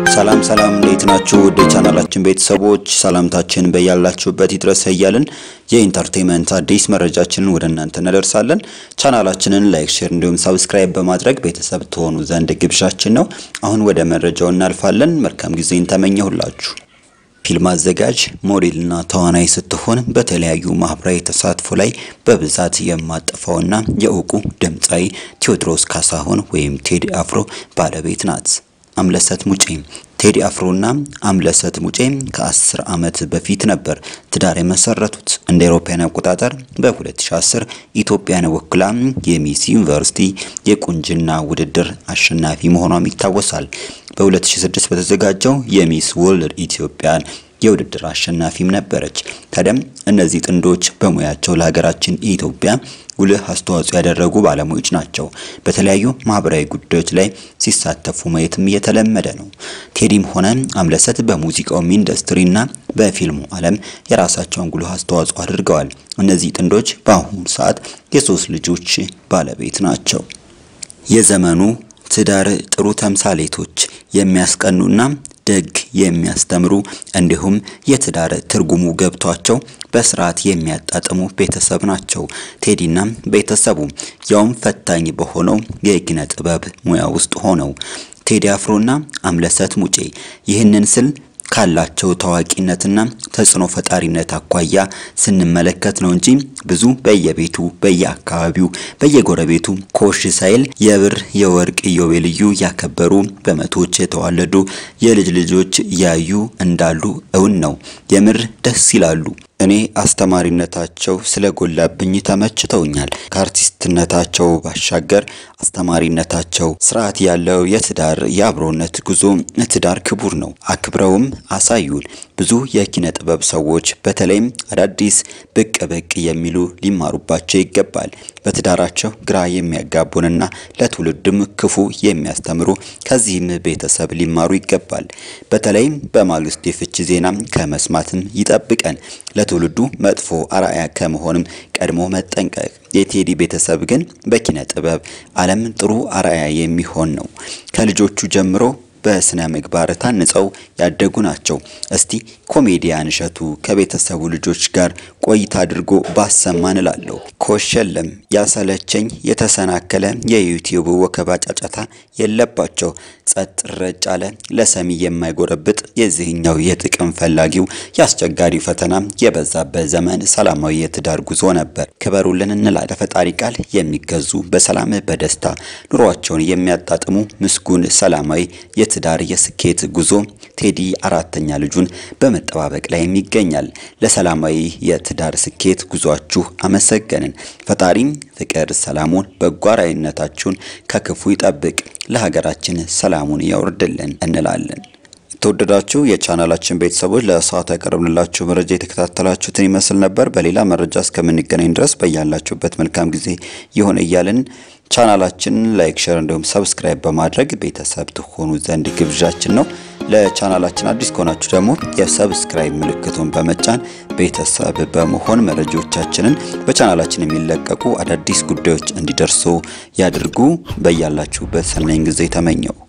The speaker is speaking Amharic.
ሰላም ሰላም እንዴት ናችሁ? ውድ የቻናላችን ቤተሰቦች ሰላምታችን በያላችሁበት ይድረስ እያልን የኢንተርቴንመንት አዲስ መረጃችንን ወደ እናንተ እናደርሳለን። ቻናላችንን ላይክ፣ ሼር እንዲሁም ሰብስክራይብ በማድረግ ቤተሰብ ትሆኑ ዘንድ ግብዣችን ነው። አሁን ወደ መረጃው እናልፋለን። መልካም ጊዜን ተመኘሁላችሁ። ፊልም አዘጋጅ ሞዴልና ተዋናይ ስትሆን በተለያዩ ማህበራዊ ተሳትፎ ላይ በብዛት የማጠፋውና የእውቁ ድምፃዊ ቴዎድሮስ ካሳሁን ወይም ቴዲ አፍሮ ባለቤት ናት። አምለሰት ሙጬ ቴዲ አፍሮና አምለሰት ሙጬ ከ10 ዓመት በፊት ነበር ትዳር የመሰረቱት። እንደ አውሮፓውያን አቆጣጠር በ2010 ኢትዮጵያን ወክላ የሚስ ዩኒቨርሲቲ የቁንጅና ውድድር አሸናፊ መሆኗም ይታወሳል። በ2006 በተዘጋጀው የሚስ ወርልድ ኢትዮጵያን የውድድር አሸናፊም ነበረች። ታዲያም እነዚህ ጥንዶች በሙያቸው ለሀገራችን ኢትዮጵያ ጉልህ አስተዋጽኦ ያደረጉ ባለሙያዎች ናቸው። በተለያዩ ማህበራዊ ጉዳዮች ላይ ሲሳተፉ ማየትም እየተለመደ ነው። ቴዲም ሆነ አምለሰት በሙዚቃውም ኢንዱስትሪና በፊልሙ ዓለም የራሳቸውን ጉልህ አስተዋጽኦ አድርገዋል። እነዚህ ጥንዶች በአሁኑ ሰዓት የሶስት ልጆች ባለቤት ናቸው። የዘመኑ ትዳር ጥሩ ተምሳሌቶች የሚያስቀኑና ደግ የሚያስተምሩ እንዲሁም የትዳር ትርጉሙ ገብቷቸው በስርዓት የሚያጣጥሙ ቤተሰብ ናቸው። ቴዲና ቤተሰቡ ያውም ፈታኝ በሆነው የኪነ ጥበብ ሙያ ውስጥ ሆነው ቴዲ አፍሮና አምለሰት ሙጬ ይህንን ስል ካላቸው ታዋቂነትና ተጽዕኖ ፈጣሪነት አኳያ ስንመለከት ነው እንጂ ብዙ በየቤቱ በየአካባቢው በየጎረቤቱ ኮሽ ሳይል የብር የወርቅ ኢዮቤልዩ ያከበሩ በመቶዎች የተዋለዱ የልጅ ልጆች ያዩ እንዳሉ እውን ነው። የምር ደስ ይላሉ። እኔ አስተማሪነታቸው ስለጎላብኝ ተመችተውኛል። ከአርቲስትነታቸው ባሻገር አስተማሪነታቸው ስርዓት ያለው የትዳር የአብሮነት ጉዞ ትዳር ክቡር ነው አክብረውም አሳዩን። ብዙ የኪነ ጥበብ ሰዎች በተለይም አዳዲስ ብቅ ብቅ የሚሉ ሊማሩባቸው ይገባል። በትዳራቸው ግራ የሚያጋቡንና ለትውልድም ክፉ የሚያስተምሩ ከዚህም ቤተሰብ ሊማሩ ይገባል። በተለይም በማግስቱ የፍቺ ዜና ከመስማትም ይጠብቀን። ለትውልዱ መጥፎ አርአያ ከመሆንም ቀድሞ መጠንቀቅ። የቴዲ ቤተሰብ ግን በኪነ ጥበብ ዓለም ጥሩ አርአያ የሚሆን ነው። ከልጆቹ ጀምሮ በስነ ምግባር ታንጸው ያደጉ ናቸው። እስቲ ኮሜዲያን እሸቱ ከቤተሰቡ ልጆች ጋር ቆይታ አድርጎ ባሰማን እላለሁ። ኮሸለም ያሰለቸኝ የተሰናከለ የዩቲዩብ ወከባ ጫጫታ የለባቸው። ጸጥ ረጭ አለ ለሰሚ የማይጎረብጥ የዚህኛው የጥቅም ፈላጊው የአስቸጋሪ ፈተና የበዛበት ዘመን ሰላማዊ የትዳር ጉዞ ነበር። ክበሩልን እንላለን። ለፈጣሪ ቃል የሚገዙ በሰላም በደስታ ኑሯቸውን የሚያጣጥሙ ምስጉን ሰላማዊ የትዳር የስኬት ጉዞ ቴዲ አራተኛ ልጁን በመጠባበቅ ላይ ይገኛል። ለሰላማዊ የትዳር ስኬት ጉዟችሁ አመሰገንን። ፈጣሪም ፍቅር፣ ሰላሙን፣ በጎ አርአያነታችሁን ከክፉ ይጠብቅ፣ ለሀገራችን ሰላሙን ያወርድልን እንላለን። የተወደዳችሁ የቻናላችን ቤተሰቦች ለሰዓቱ ያቀረብንላችሁ መረጃ የተከታተላችሁትን ይመስል ነበር። በሌላ መረጃ እስከምንገናኝ ድረስ በያላችሁበት መልካም ጊዜ ይሁን እያልን ቻናላችንን ላይክ፣ ሸር እንዲሁም ሰብስክራይብ በማድረግ ቤተሰብ ትሆኑ ዘንድ ግብዣችን ነው። ለቻናላችን አዲስ ከሆናችሁ ደግሞ የሰብስክራይብ ምልክቱን በመጫን ቤተሰብ በመሆን መረጃዎቻችንን በቻናላችን የሚለቀቁ አዳዲስ ጉዳዮች እንዲደርሱ ያድርጉ። በያላችሁበት ሰናይ ጊዜ ተመኘው።